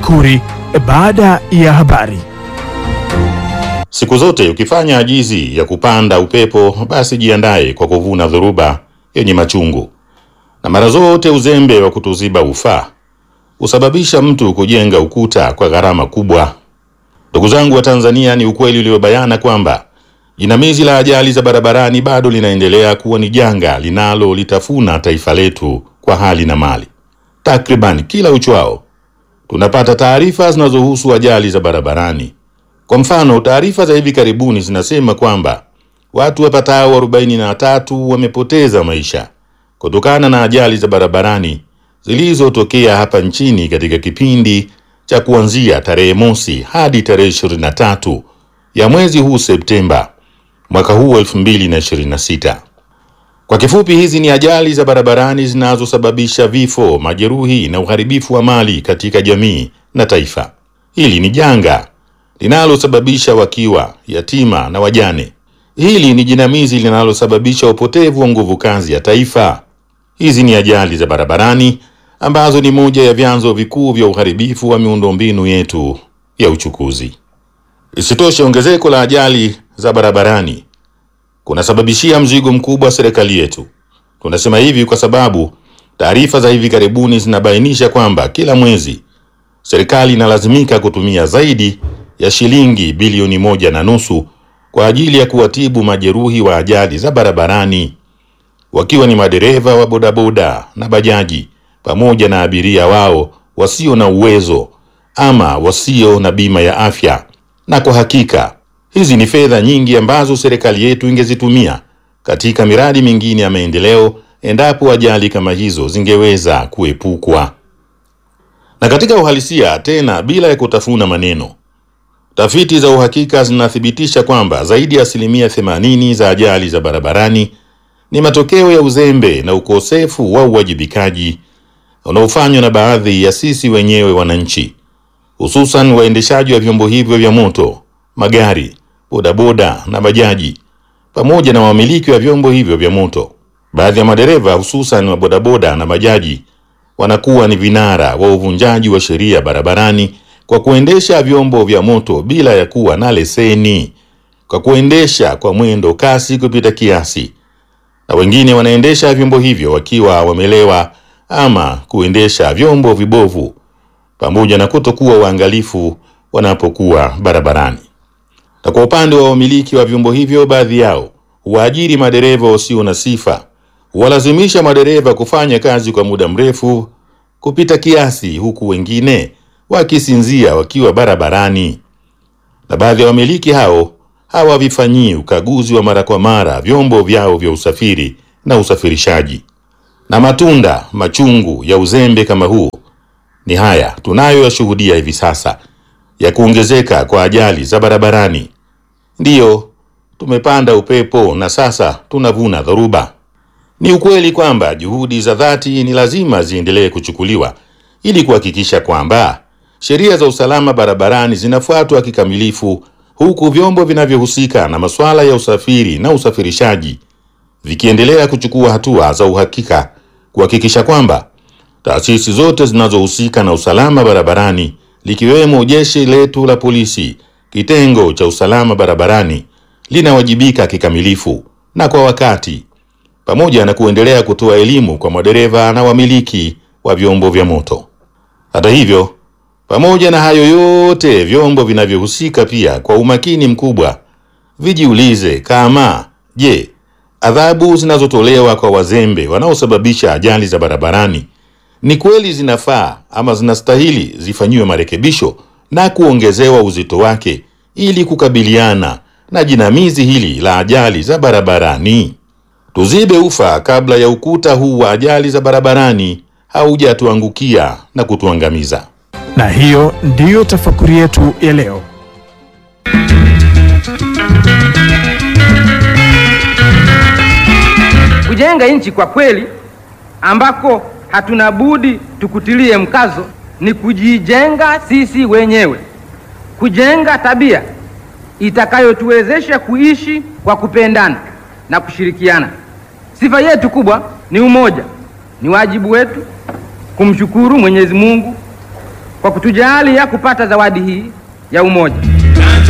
Makuri baada ya habari. Siku zote ukifanya ajizi ya kupanda upepo, basi jiandaye kwa kuvuna dhoruba yenye machungu, na mara zote uzembe wa kutuziba ufaa husababisha mtu kujenga ukuta kwa gharama kubwa. Ndugu zangu wa Tanzania, ni ukweli uliobayana kwamba jinamizi la ajali za barabarani bado linaendelea kuwa ni janga linalolitafuna taifa letu kwa hali na mali. Takriban kila uchwao tunapata taarifa zinazohusu ajali za barabarani. Kwa mfano, taarifa za hivi karibuni zinasema kwamba watu wapatao 43 wamepoteza maisha kutokana na ajali za barabarani zilizotokea hapa nchini katika kipindi cha kuanzia tarehe mosi hadi tarehe 23 ya mwezi huu Septemba mwaka huu 2026. Kwa kifupi, hizi ni ajali za barabarani zinazosababisha vifo, majeruhi na uharibifu wa mali katika jamii na taifa. Hili ni janga linalosababisha wakiwa, yatima na wajane. Hili ni jinamizi linalosababisha upotevu wa nguvu kazi ya taifa. Hizi ni ajali za barabarani ambazo ni moja ya vyanzo vikuu vya uharibifu wa miundombinu yetu ya uchukuzi. Isitoshe, ongezeko la ajali za barabarani kunasababishia mzigo mkubwa serikali yetu. Tunasema hivi kwa sababu taarifa za hivi karibuni zinabainisha kwamba kila mwezi serikali inalazimika kutumia zaidi ya shilingi bilioni moja na nusu kwa ajili ya kuwatibu majeruhi wa ajali za barabarani, wakiwa ni madereva wa bodaboda na bajaji pamoja na abiria wao wasio na uwezo ama wasio na bima ya afya. Na kwa hakika hizi ni fedha nyingi ambazo serikali yetu ingezitumia katika miradi mingine ya maendeleo endapo ajali kama hizo zingeweza kuepukwa. Na katika uhalisia, tena bila ya kutafuna maneno, tafiti za uhakika zinathibitisha kwamba zaidi ya asilimia 80 za ajali za barabarani ni matokeo ya uzembe na ukosefu wa uwajibikaji unaofanywa na baadhi ya sisi wenyewe wananchi, hususan waendeshaji wa vyombo hivyo vya moto, magari, bodaboda na bajaji, pamoja na wamiliki wa vyombo hivyo vya moto. Baadhi ya madereva hususan wa bodaboda na bajaji wanakuwa ni vinara wa uvunjaji wa sheria barabarani kwa kuendesha vyombo vya moto bila ya kuwa na leseni, kwa kuendesha kwa mwendo kasi kupita kiasi, na wengine wanaendesha vyombo hivyo wakiwa wamelewa ama kuendesha vyombo vibovu, pamoja na kutokuwa waangalifu wanapokuwa barabarani. Na kwa upande wa wamiliki wa vyombo hivyo, baadhi yao huwaajiri madereva wasio na sifa, huwalazimisha madereva kufanya kazi kwa muda mrefu kupita kiasi, huku wengine wakisinzia wakiwa barabarani. Na baadhi ya wamiliki hao hawavifanyii ukaguzi wa mara kwa mara vyombo vyao vya usafiri na usafirishaji. Na matunda machungu ya uzembe kama huu ni haya tunayoyashuhudia hivi sasa ya kuongezeka kwa ajali za barabarani. Ndiyo, tumepanda upepo na sasa tunavuna dhoruba. Ni ukweli kwamba juhudi za dhati ni lazima ziendelee kuchukuliwa ili kuhakikisha kwamba sheria za usalama barabarani zinafuatwa kikamilifu, huku vyombo vinavyohusika na masuala ya usafiri na usafirishaji vikiendelea kuchukua hatua za uhakika kuhakikisha kwamba taasisi zote zinazohusika na usalama barabarani likiwemo jeshi letu la polisi, kitengo cha usalama barabarani linawajibika kikamilifu na kwa wakati, pamoja na kuendelea kutoa elimu kwa madereva na wamiliki wa vyombo vya moto. Hata hivyo, pamoja na hayo yote, vyombo vinavyohusika pia kwa umakini mkubwa vijiulize kama je, adhabu zinazotolewa kwa wazembe wanaosababisha ajali za barabarani ni kweli zinafaa ama zinastahili zifanyiwe marekebisho na kuongezewa uzito wake ili kukabiliana na jinamizi hili la ajali za barabarani. Tuzibe ufa kabla ya ukuta huu wa ajali za barabarani haujatuangukia na kutuangamiza. Na hiyo ndiyo tafakuri yetu ya leo. Kujenga nchi kwa kweli ambako hatuna budi tukutilie mkazo ni kujijenga sisi wenyewe, kujenga tabia itakayotuwezesha kuishi kwa kupendana na kushirikiana. Sifa yetu kubwa ni umoja. Ni wajibu wetu kumshukuru Mwenyezi Mungu kwa kutujalia kupata zawadi hii ya umoja.